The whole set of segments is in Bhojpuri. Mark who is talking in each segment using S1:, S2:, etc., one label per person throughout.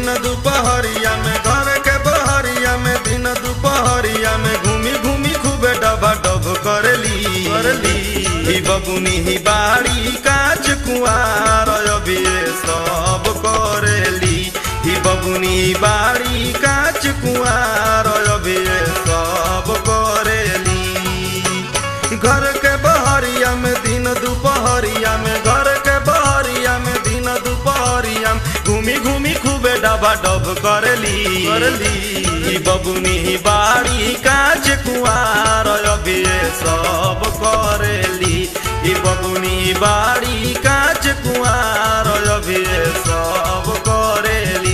S1: दिन दुपहरिया में घर के बहरिया में दिन दुपहरिया में घूमी घूमी खूबे डबा डब करली करली ही बबुनी ही बाड़ी काच कुआर अभी सब करेली ही बबुनी बाड़ी काच कुआर अभी सब करेली घर के बहरिया में दिन दुपहरिया में घर के बहरिया में दिन दुपहरिया में घूमी घूमी खूबे डबा डब करली करली ई बबुनी बाड़ी काच कुआर अभी सब करेली ई बबुनी बाड़ी काच कुआर अभी सब करेली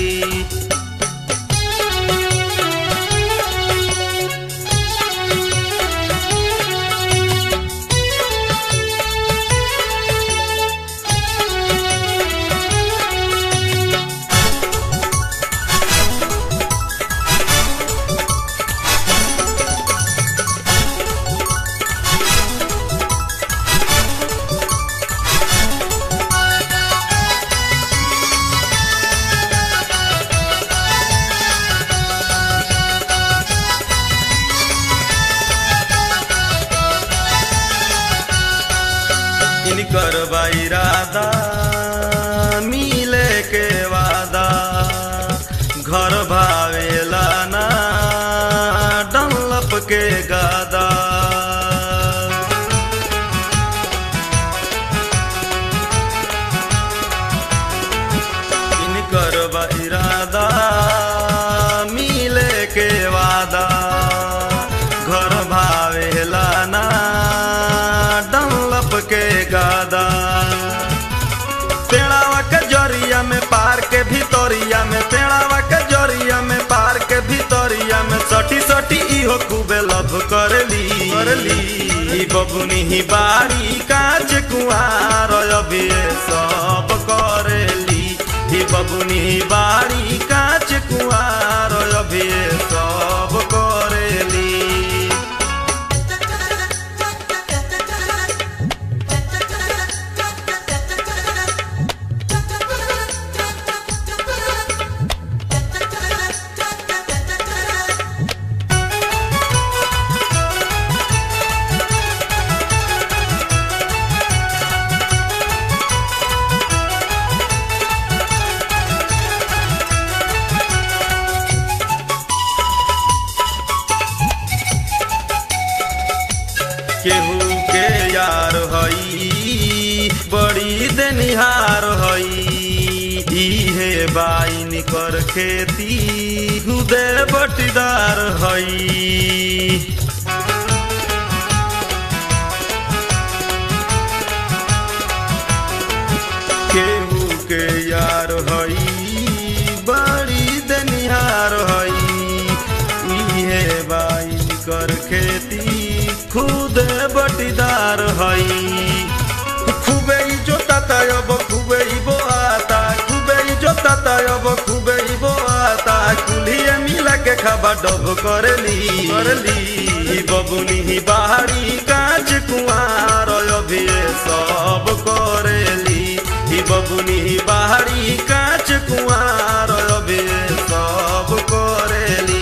S1: इनकर इरादा मिले के वादा घर भावेला ना डंलप के गादा इनकर इरादा मिले के वादा घर भावेला ना डंलप के गादा पेड़ावा के जरिया में पार के भितरिया में पेड़ावा के जरिया में पार के भितरिया में सटी सटी इहो खूबे लभ करली करली ई बबुनी ही बाड़ी काच कुआर अभी सब करेली ही बबुनी बाड़ी काच कुआर अभी सब करेली केहू के यार हई बड़ी देनिहार हई इहे बाइन कर खेती हुदे बटीदार हई केहू के यार हई बड़ी देनिहार हई इहे बाइन कर खेती खुद बटीदार हई खूबे ही जोताता अब खूबे ही बोआता खूबे ही जोताता अब खूबे ही बोआता कुल्हिए मिला के खाबा डब करली करली ई बबुनी ही बाहरी काच कुआर अभी सब करेली ई बबुनी ही बाहरी काच कुआर अभी सब करेली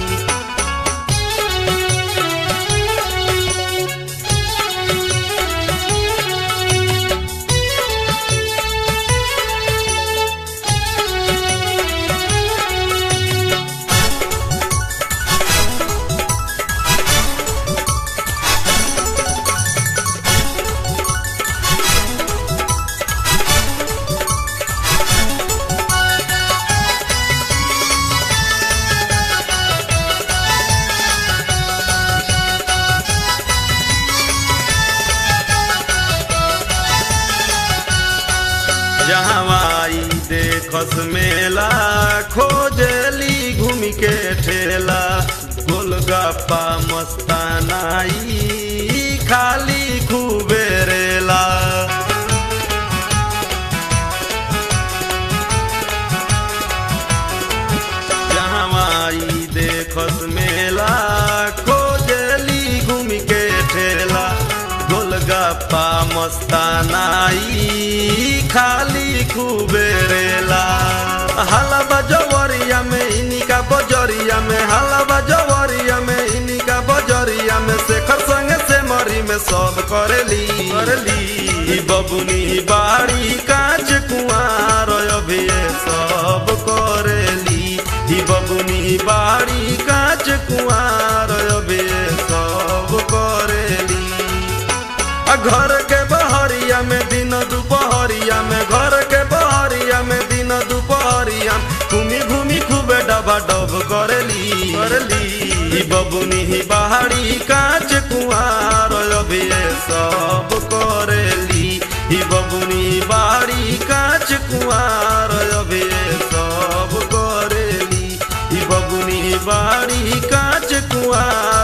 S1: जहवाई देखस मेला खोजली घूम के ठेला गोलगप्पा मस्तानाई खाली खूबे रेला जहवाई देखस मेला खोजली घूम के ठेला गोलगप्पा मस्तानाई खाली खूबे रेला हलवा जवर बहरिया में इनिका बजरिया में हलवा जवरिया में इनिका बजरिया में शेखर संगे से मरी में सब करेली करेली ई बबुनी बाड़ी कांच कुआर अभी ये सब करेली ई बबुनी बाड़ी कांच कुआर अभी ये सब करेली आ घर के बहरिया में दिन दुपहरिया में घर के बहरिया में दिन दुपहरिया घूमी घूमी खूबे डबा डब करेली करेली ई बबुनी ही बाहरी कांच कुआर अभी ये सब करेली ई बबुनी बाहरी कांच कुआर अभी ये सब करेली ई बबुनी बाहरी कांच कुआर